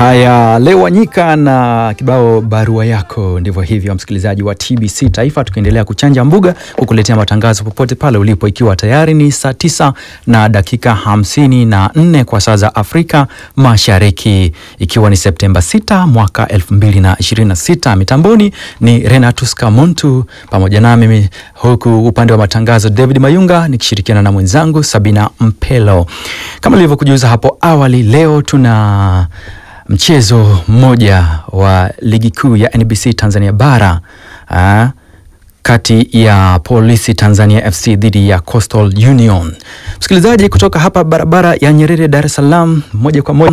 Haya, leo Wanyika na kibao barua yako. Ndivyo hivyo, msikilizaji wa TBC Taifa, tukiendelea kuchanja mbuga kukuletea matangazo popote pale ulipo, ikiwa tayari ni saa tisa na dakika hamsini na nne kwa saa za Afrika Mashariki, ikiwa ni Septemba 6 mwaka 2026. Mitamboni ni Renatus Kamuntu pamoja na mimi, huku upande wa matangazo David Mayunga nikishirikiana na mwenzangu Sabina Mpelo. Kama nilivyokujuza hapo awali, leo tuna mchezo mmoja wa ligi kuu ya NBC Tanzania bara aa, kati ya Polisi Tanzania FC dhidi ya Coastal Union. Msikilizaji, kutoka hapa barabara ya Nyerere, Dar es Salaam, moja kwa moja